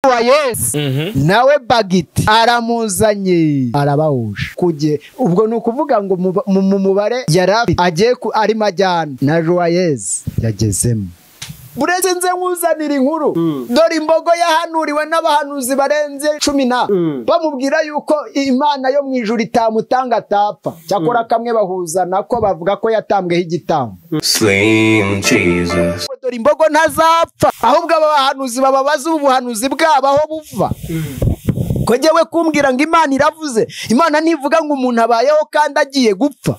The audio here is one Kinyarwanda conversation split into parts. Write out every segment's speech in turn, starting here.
wa yesu nawe bagiti aramuzanye arabahuje kuge ubwo ni ukuvuga ngo mu- mu mu mubare yari afite agiye ku- arimo ajyana na ruwayezi yagezemo bureze nze nkuzanira inkuru dore imbogo yahanuriwe n'abahanuzi barenze cumi na bamubwira yuko imana yo mu ijuru itamutanga atapfa cyakora kamwe bahuza nako bavuga ko yatambweho igitambo Slim Jesus. ngo dore imbogo ntazapfa ahubwo aba bahanuzi bababaza ubu buhanuzi bwabo aho buva ko jyewe kumbwira ngo imana iravuze imana ntivuga ngo umuntu abayeho kandi agiye gupfa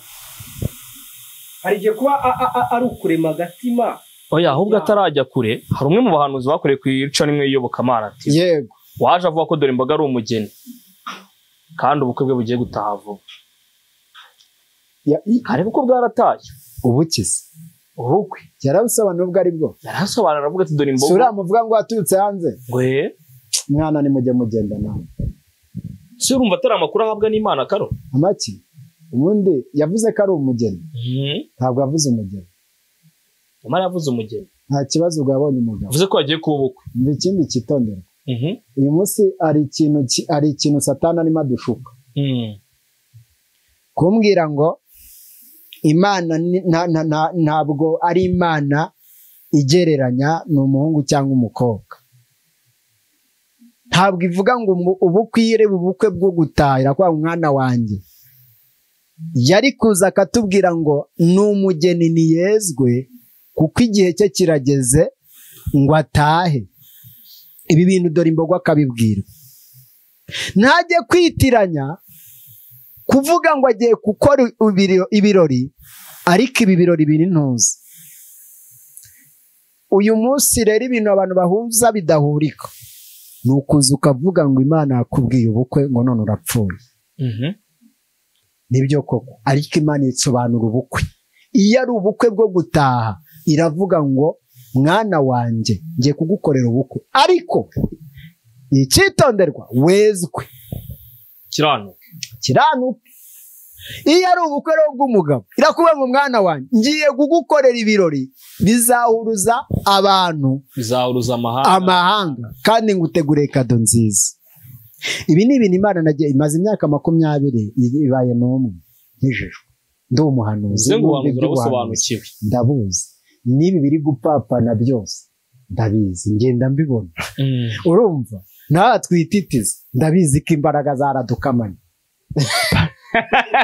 hari igihe kuba a- a- a- ari ukurema agatima oya ahubwo atarajya kure hari umwe mu bahanuzi bakoreye ku ica rimwe y'iyobokamana ati yego waje avuga ko dore imboga ari umugeni kandi ubukwe bwe bugiye gutaha vuba Ya- i- hari ubukwe bwaratashye ubukize urukwe yarabusobanura ubwo ari bwo yarasobanura aravuga ati dore si imboga uramuvuga ngo waturutse hanze ngo "Eh, mwana nimujye mugenda nawe se urumva atari amakuru ahabwa n'imana karo amaki ubundi yavuze ko ari umugeni Mhm. ntabwo yavuze umugeni imana yavuze umugeni nta kibazo ubwo yabonye umugabo yavuze ko yagiye kuba ubukwe umva ikindi kitondera Mhm. uyu munsi hari ikintu ki- hari ikintu satani arimo adushuka Mhm. kumbwira ngo imana ni- nta- nta- nta- ntabwo ari imana igereranya ni umuhungu cyangwa umukobwa ntabwo ivuga ngo mu- ubukwire ubukwe bwo gutahira kwa mwana wanjye yari kuza akatubwira ngo ni umugeni ntiyezwe kuko igihe cye kirageze ngo atahe ibi bintu dore imbogo akabibwira ntajye kwitiranya kuvuga ngo agiye gukora ibiro- ibirori ariko ibi birori biri ntuzi uyu munsi rero ibintu abantu bahuza bidahurika ni ukuza ukavuga ngo imana yakubwiye ubukwe ngo none urapfuye Mhm. nibyo koko ariko imana isobanura ubukwe iyo ari ubukwe bwo gutaha iravuga ngo mwana wanjye ngiye kugukorera ubukwe ariko icyitonderwa wezwe kiranu kiranuke iyo ari ubukwe rero bw'umugabo irakuvuga ngo mwana wanjye ngiye kugukorera ibirori bizahuruza abantu bizahuruza amahanga amahanga kandi ngutegure kado nziza ibi ni ibintu imana nagiye imaze imyaka makumyabiri i- ibaye n'umwe nkijijwe ndi umuhanuzi n'umva uze ngo ubuhanuzi iby'ubuhanuzi. urabusobanukiwe ndabuzi n'ibi biri gupapana byose ndabizi ngenda mbibona Mhm. urumva nawe twititiza ndabizi ko imbaraga zaradukamanye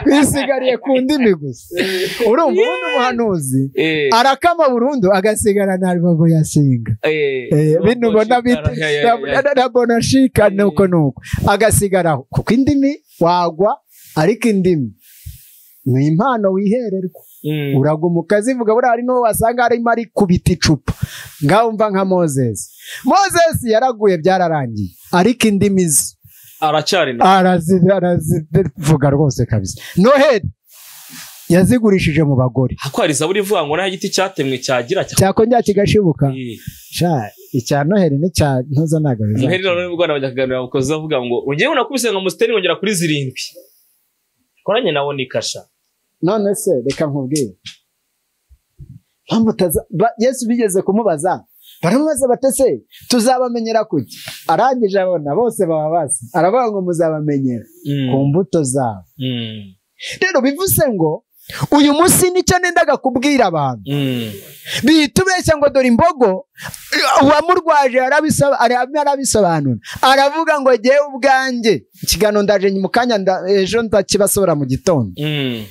twisigariye ku ndimi gusa urumva ubundi umuhanuzi Eh, arakama burundu agasigara na rubavu yasinga eh, Eh, nubwo bino mbona bita shitara, ya, ya, ya. na- na bonashika Eh. nuko nuko agasigaraho kuko indimi wagwa ariko indimi ni impano wihererwa Mhm. uraguma ukazivuga buriya hari n'uwo wasanga arimo ari kubita icupa ngaho umva nka mozesi mozesi yaraguye byararangiye ariko indimi ze aracyari na arazi- arazivuga rwose kabisa noheli yazigurishije mu bagore ako hari zaburi ivuga ngo nta giti cyatemwe cyagira cya cyakongera kigashibuka Eh, sha icya noheli n'icya ntuza ntabwo Noheli bizaba. none ubwo bajya kuganira abakozi bavuga ngo ugiye unakubise ngo musiteri ngongera kuri zirindwi koranye nawo ni kasha none se reka nkubwire mpamvu utaza- ba- yesu bigeze kumubaza baramubaza batese tuzabamenyera kuki arangije abona bose baba basi aravuga ngo muzabamenyera ku mbuto zabo Mm. rero bivuze ngo uyu munsi nicyo nendaga kubwira abantu Mm. bihita ubeshya ngo dore imbogo uwamurwaje arabisoba- arabimo arabisobanura aravuga ngo jyewe ubwanjye ikiganiro ndaje mu kanya nda- ejo ndakibasobora mu gitondo Mm.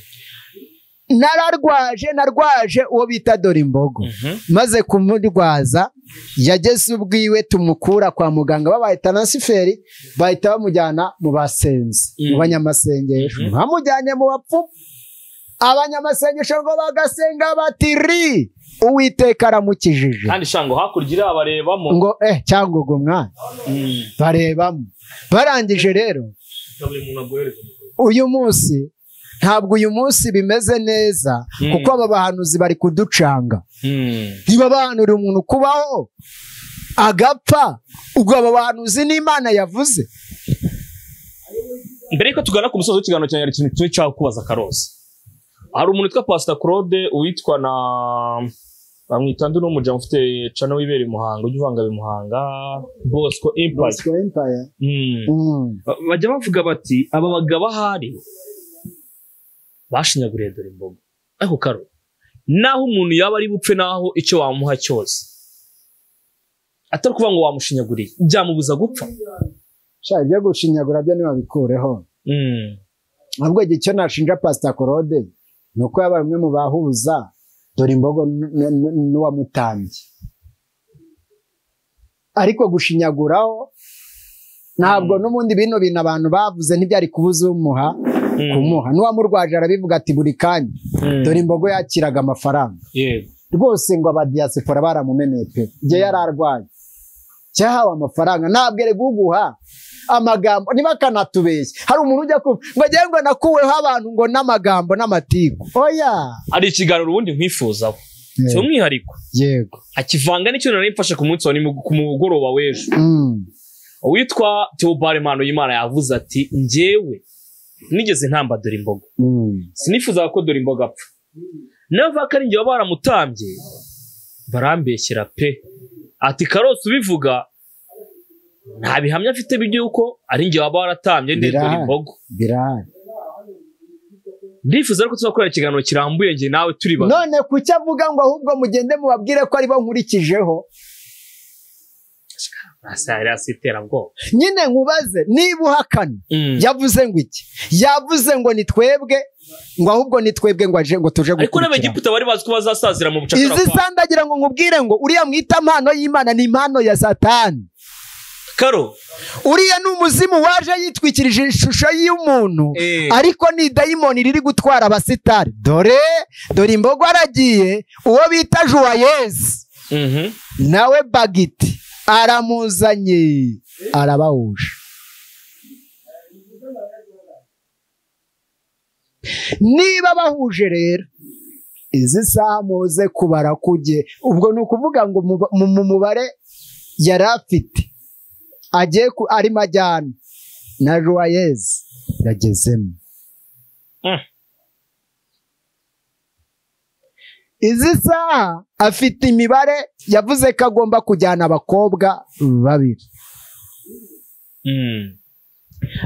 nararwaje narwaje uwo bita dore imbogo Mhm. maze kumurwaza yageze ubwiwe tumukura kwa muganga babaye taransiferi bahita bamujyana mu basenzi Mm. mu banyamasengesho Mhm. bamujyanye mu bapfumu abanyamasengesho ngo bagasenga bati ri uwiteka aramukijije kandi shango hakurya iriya barebamo ngo eh cyangwa ubwo mwana Mm. barebamo barangije rero Buri muntu aguhereza umugore. uyu munsi ntabwo uyu munsi bimeze neza Mm. kuko aba bahanuzi bari kuducanga Mm. ntibabanurira umuntu kubaho agapfa ubwo aba bahanuzi n'imana yavuze mbere yuko tugana ku musozi w'ikiganiro cyanjye hari ikintu kimwe cyakubaza karosi hari umuntu witwa pasita claude uwitwa na bamwita ndi n'umuryango ufite cano wibera i Muhanga ujya uvanga ab'i Muhanga Bosco Impact Bosco Empire. Mm. Mm. Ba- bajya bavuga bati aba bagabo ahari bashinyaguriye dore imboga ariko karo naho umuntu yaba ari bupfe naho icyo wamuha cyose atari ukuvuga ngo wamushinyaguriye byamubuza gupfa sha ibyo gushinyagura byo ntibabikureho Mm. ahubwo igihe icyo nashinja pasita korode ni uko yabaye umwe mu bahuza dore imbogo n- n- n- n'uwamutambye ariko gushinyaguraho ntabwo n'ubundi bino bintu abantu bavuze ntibyari kubuza umuha Mm. kumuha n'uwamurwaje arabivuga ati buri kanya Mm. dore imbogo yakiraga amafaranga yego rwose ngo abadiyasipora baramumeneye pe igihe yari arwaye cyahawe amafaranga ntabwo ari guguha amagambo niba akanatubeshya hari umuntu ujya kumva ngo agiye ngo nakuweho abantu ngo n'amagambo n'amatiku oya hari ikiganiro ubundi nkwifuzaho Mm. si umwihariko yego akivanga n'icyo nari mfashe ku munsi wa nimug- ku mugoroba w'ejo Mm. uwitwa Theobald Mpanuyimana yavuze ati njyewe nigeze ntamba dore imboga Mm. sinifuzaga ko dore imboga apfa nawe avuga ko ari njye baba baramutambye barambeshyera pe ati karose ubivuga nta bihamya afite by'uko ari njye baba baratambye ndetse dore Birahari. imboga birahari ndifuza ko tuzakorera ikiganiro kirambuye njye nawe turi babiri none kuki avuga ngo ahubwo mugende mubabwire ko aribo nkurikijeho Asa- yari asi iterabwoba nyine nkubaze niba uhakana Mm. yavuze ngo iki yavuze ngo ni twebwe ngo ahubwo ni twebwe ngo aje ngo tuje ariko gukurikira n'abegiputa bari bazi ko bazasazira mu bucakara izi bwabo. sandagira ngo nkubwire ngo uriya mwita mpano y'imana ni impano ya satani karo uriya ni umuzimu waje yitwikirije ishusho y'umuntu Eh. ariko ni dayimoni riri gutwara abasitari dore dore imbogo aragiye uwo bita juwayezi Mhm. nawe bagiti aramuzanye arabahuje niba bahuje rero izi saha muze kubara kujye ubwo ni ukuvuga ngo mu- mu mu mubare yari afite agiye ku- arimo ajyana na joyezi yagezemo Mm. izi saha afite imibare yavuze ko agomba kujyana abakobwa babiri Mm.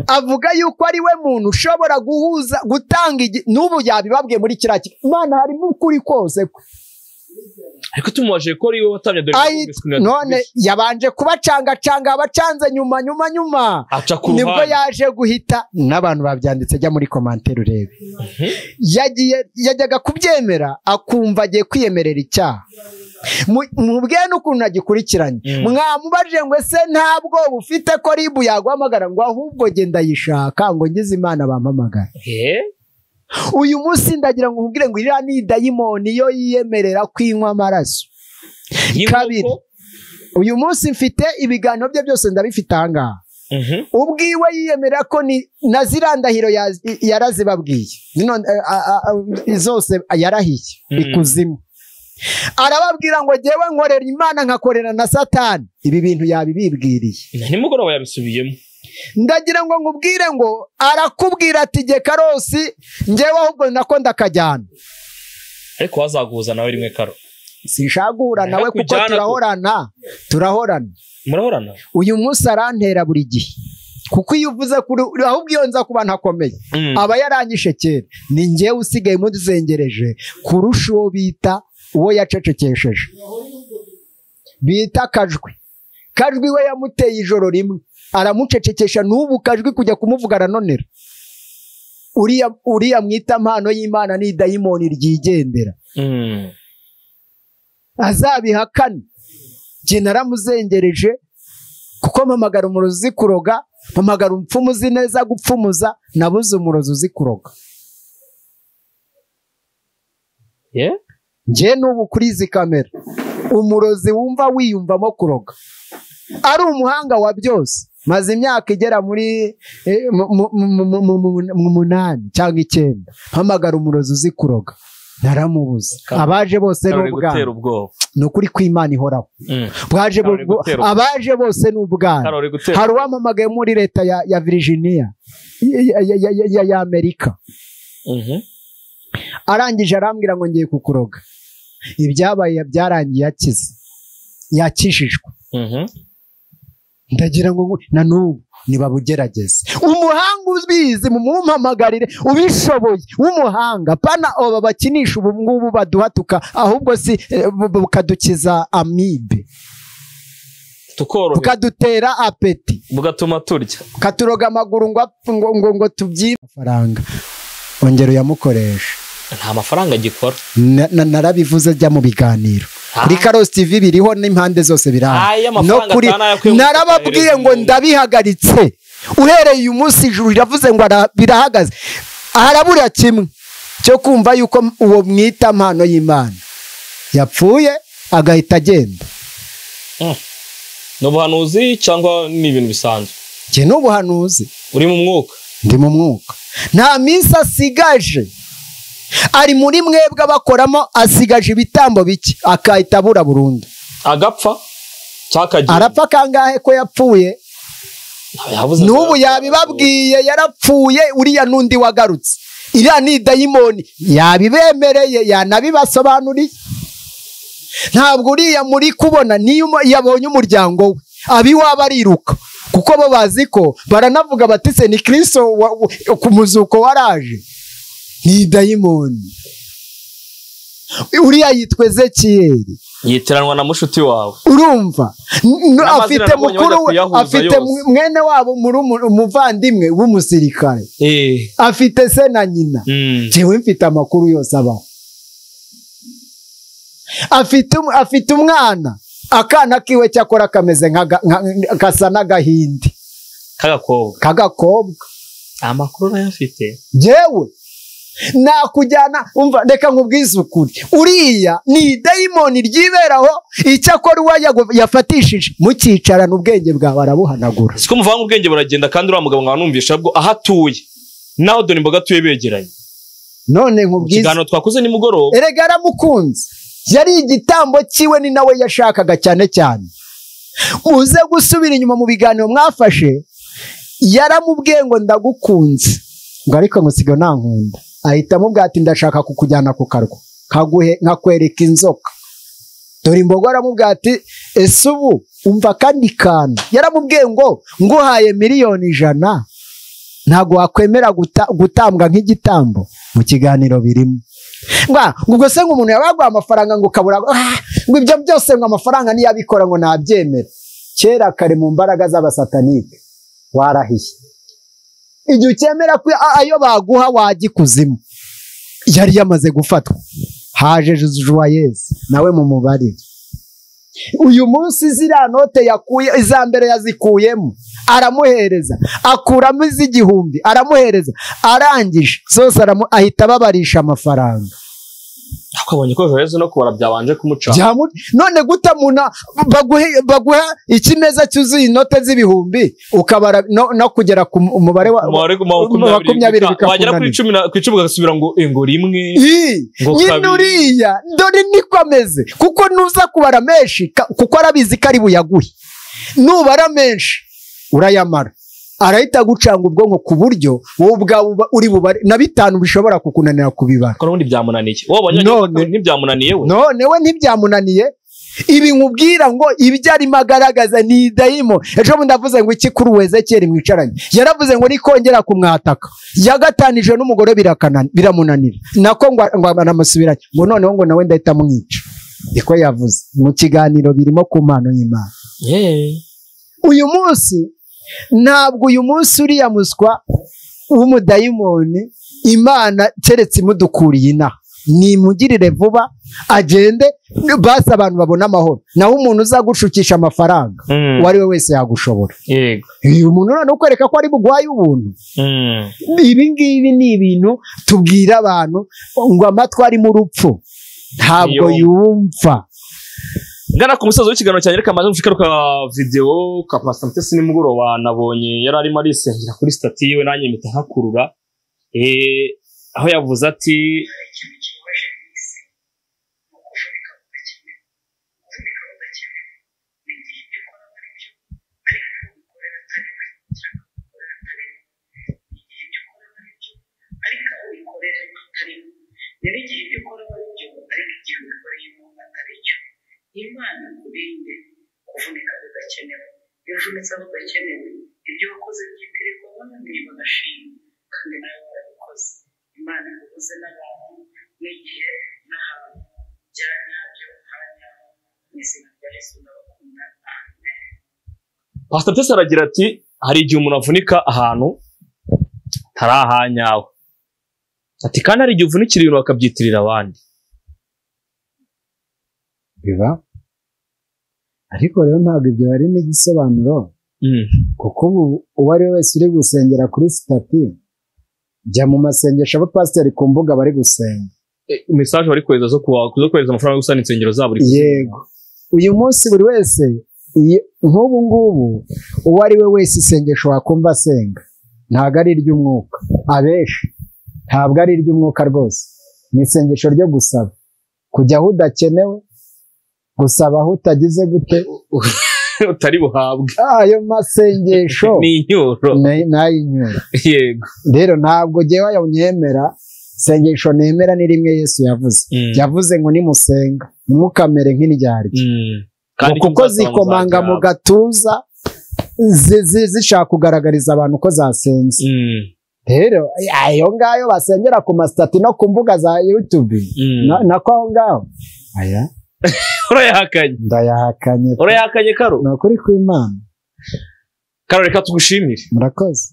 avuga yuko ari we muntu ushobora guhuza gutanga igi- n'ubu yabibabwiye muri kiriya kigo imana harimo ukuri kose kwe ariko tumubaje ko ari we watabye dore Ayi, none yabanje kubacangacanga abacanze nyuma nyuma nyuma aca ku nibwo ruhande yaje guhita n'abantu babyanditse ajya muri komantere urebe Mhm. yagiye yajyaga kubyemera akumva agiye kwiyemerera icyaha Mu- mubwiye n'ukuntu agikurikiranye Mm. mwamubaje ngo ese ntabwo ufite ko ribu yaguhamagara ngo ahubwo genda yishaka ngo ngize imana bampamagara Eh? uyu munsi ndagira ngo nkubwire ngo iriya ni dayimoni yo yiyemerera kwinywa amaraso Y'inkoko? kabiri. uyu munsi mfite ibiganiro bye byose ndabifite ahangaha Mhm. ubwiwe yiyemera ko ni na ziriya ndahiro ya- yarazibabwiye None, eh, a- a- a- zose yarahiye Mm. ikuzimu arababwira ngo jyewe nkorera imana nkakorera na satani ibi bintu yabibibwiriye Na nimugoroba yabisubiyemo ndagira ngo nkubwire ngo arakubwira ati jye karosi njyewe ahubwo nako ndakajyana ariko wazaguhuza nawe rimwe karo sinshaka guhura Nshaka nawe kuko kujyana ko- turahorana turahorana murahorana uyu munsi arantera buri gihe kuko iyo uvuze kuri ahubwo iyo nza kuba ntakomeye Mm. aba yaranyishe kera ni njyewe usigaye muzengereje kurusha uwo bita uwo yacecekesheje bita kajwi kajwi we yamuteye ijoro rimwe aramucecekesha n'ubu kajwi kujya kumuvuga aranonera uriya uriya mwita mpano y'imana ni dayimoni ryigendera Mm. azabihakane njye naramuzengereje kuko mpamagara umurozi uzi kuroga mpamagara umupfumu uzi neza gupfumuza nabuze umurozi uzi kuroga Yeah? njye n'ubu kuri izi kamera umurozi wumva wiyumvamo kuroga ari umuhanga wa byose maze imyaka igera muri eh, mu- mu- mu- mu- mu- mu- mu munani cyangwa icyenda mpamagara umurozi uzi kuroga naramubuze abaje bose ni Karo gutera ubwana ubwoba ni ukuri kw'imana ihoraho Mm. bwaje Karoli bu- bu- gutera ubwo- abaje bose ni ubwana Karo uri gutera hari uwamamagaye muri leta ya, ya Virginia ya, ya, ya, ya, ya Amerika Mhm. arangije arambwira ngo ngiye kukuroga ibyabaye byarangiye yakize yakijijwe Mhm. ndagira ngo ngu- na n'ubu nibabugerageze umuhanga ubizi mumumpamagarire ubishoboye w'umuhanga pana aba bakinisha ubu ngubu baduhatuka ahubwo si eh, bu- bu- bukadukiza amibe tukoroha bukadutera apeti bugatuma turya katuroga amaguru ngo apfe- ngo ngo ngo tubyibe amafaranga ongera uyamukoresha nta mafaranga gikora Na- na- narabivuze ajya mu biganiro kuri karosi tv biriho n'impande zose Ah, biraha iyo amafaranga atanu ayo kwibuka narababwiye yohereza ngo umuntu. ndabihagaritse uhereye uyu munsi ijuru riravuze ngo ara- birahagaze harabura kimwe cyo kumva yuko m- uwo mwita mpano y'imana yapfuye agahita agenda ni ubuhanuzi cyangwa ni ibintu bisanzwe iki ni ubuhanuzi uri mu mwuka ndi mu mwuka nta minsi asigaje ari muri mwebwe abakoramo asigaje ibitambo bike akahita abura burundu agapfa cyangwa akagira arapfa kangahe ko yapfuye yabuze n'ubu yabibabwiye yarapfuye uriya n'undi wagarutse iriya ni idayimoni yabibemereye yanabibasobanuriye ntabwo uriya muri kubona niyo umo- yabonye umuryango we abiwaba ariruka kuko bo bazi ko baranavuga bati se ni kirisito wa- wa- ku muzuko waraje ni idayimoni uriya yitwa ezekiyeli yitiranwa na mushuti wawe urumva N- n- N'amazina afite nabonye mukuru bajya we kuyahuza afite yose. mu- mwene wabo murumuna- umuvandimwe w'umusirikare Eh, afite se na nyina mm, njyewe mfite amakuru yose abaho afite um- afite umwana akana kiwe cyakora kameze nk'aga- nka- gasa n'agahindi k'agakobwa k'agakobwa amakuru nayo afite njyewe nakujyana umva reka nkubwize ukuri uriya ni idayimoni ryiberaho icyo akora uwo yago- yafatishije mukicarana ubwenge bwawe arabuhanagura siko muvanga ubwenge buragenda kandi uriya mugabo nkaba numvisha bwo aho atuye naho dore imboga atuye begeranye none Mu nkubwize kiganiro twakoze nimugoroba erega yaramukunze yari igitambo cyiwe ni nawe yashakaga cyane cyane uze gusubira inyuma mu biganiro mwafashe yaramubwiye ngo ndagukunze ngo ariko musiga ntankunda ahita amubwira ati ndashaka kukujyana ku karwa kaguhe nkakwereka inzoka dore imbogo aramubwira ati ese ubu umva akandi kantu yaramubwiye ngo nguhaye miliyoni ijana ntabwo wakwemera guta- gutambwa nk'igitambo mu kiganiro birimo Ngwa, ngo ubwo se ngo umuntu yaba yaguha amafaranga ngo ukabura ah, ngo ibyo byose ngo amafaranga niyabikora ngo ntabyemera kera kare mu mbaraga z'abasatanike warahiye igihe ukemera ko a- ayo baguha wajya ikuzimu yari yamaze gufatwa haje juwayezi nawe mu mubare uyu munsi ziriya note yakuye iza mbere yazikuyemo aramuhereza akuramo iz'igihumbi aramuhereza arangije zose aramu- ahita ababarisha amafaranga ariko abonye ko joyeuse no kubara byabanje kumuca Byamu- none guta muna baguhe baguha ikimeza cyuzuye inoti z'ibihumbi ukabara no, no kugera ku mu- umubare wa umubare ku wa makumyabiri makumyabiri bika- wagera kuri bikakunanira cumi na- ku icumi ugasubira ngo eh, ngo rimwe Ii, Ngo nyine kabiri. uriya dore niko ameze kuko nuza kubara menshi ka- kuko arabizi ko ari buyaguhe nubara menshi urayamara arahita agucanga ubwonko ku buryo wowe ubwawe uba- uri bubare na bitanu bishobora kukunanira kubibara ko n'ubundi byamunaniye wowe wabonye None. ko ntibyamunaniye we none we ntibyamunaniye ibi nkubwira ngo ibyo arimo agaragaza ni idayimo ejo bundi avuze ngo iki kuri wezekeri mwicaranye yaravuze ngo nikongera kumwataka yagatanije n'umugore birakana- biramunanira nako ngo ngo aramusubiranye ngo noneho ngo nawe ndahita amwica niko yavuze mu kiganiro birimo ku mpano y'imana Yeah. uyu munsi ntabwo uyu munsi uriya muswa w'umudayimoni imana keretse imudukuriye inaha nimugirire vuba agende basi abantu babone amahoro naho umuntu uzagushukisha amafaranga Mm. uwo ari we wese yagushobora yego uyu muntu none ukwereka ko ari bugwaye ubuntu Mm. ibi ngibi ni ibintu tubwira abantu ngo amatwi ari mu rupfu ntabwo yumva ngana ku musozi w'ikiganiro cyanjye reka amaze mfike ka videwo ka pasita mutesi nimugoroba nabonye yari arimo arisengera kuri sitati yiwe nanjye mpita nkakurura Eh, aho yavuze ati ariko aho ubikorera bitarimo rero igihe ibyo ukora ari byo ariko igihe ubikoreye imana kurinde kuvunika bidakenewe iyo uvunitse aho udakenewe ibyo wakoze byitirirwa bananiye bagashima kandi nawe warabikoze imana ihuze n'abantu n'igihe n'ahantu bya nyabyo hanyaho mu izina rya yesu ndabakunda amen pasita tese aragira ati hari igihe umuntu avunika ahantu hari ahanyawe ati kandi hari igihe uvunikira ibintu bakabyitirira abandi biba ariko rero ntabwo ibyo bari n'igisobanuro kuko ubu uwo ari we wese uri gusengera kuri sitati jya mu masengesho abapasiteri ku mbuga bari gusenga mesaje bari kohereza zo kuwa- zo kohereza amafaranga yo gusana insengero zabo buri kwezi. yego uyu munsi buri wese iyi- nk'ubu ngubu uwo ari we wese isengesho wakumva asenga ntabwo ari iry'umwuka abenshi ntabwo ari iry'umwuka rwose ni isengesho ryo gusaba kujya aho udakenewe gusaba aho utagize gute utari buhabwe ayo masengesho ni inyuro ni- ni ay'inyuma yego rero ntabwo jyewe nyemera isengesho nemera ni rimwe yesu yavuze Mm. yavuze ngo nimusenga ntimukamere nk'indyarya Mm. ngo icyo kuko muzasaba zikomanga mu muzagihabwa. gatuza zi- zi- zishaka kugaragariza abantu ko zasenze Mm. rero ayo ngayo basengera ku masitati no ku mbuga za yutube Mm. na- nako aho ngaho aya urayahakanye ndayahakanye urayahakanye karo ni ukuri kw'imana karo reka tugushimire murakoze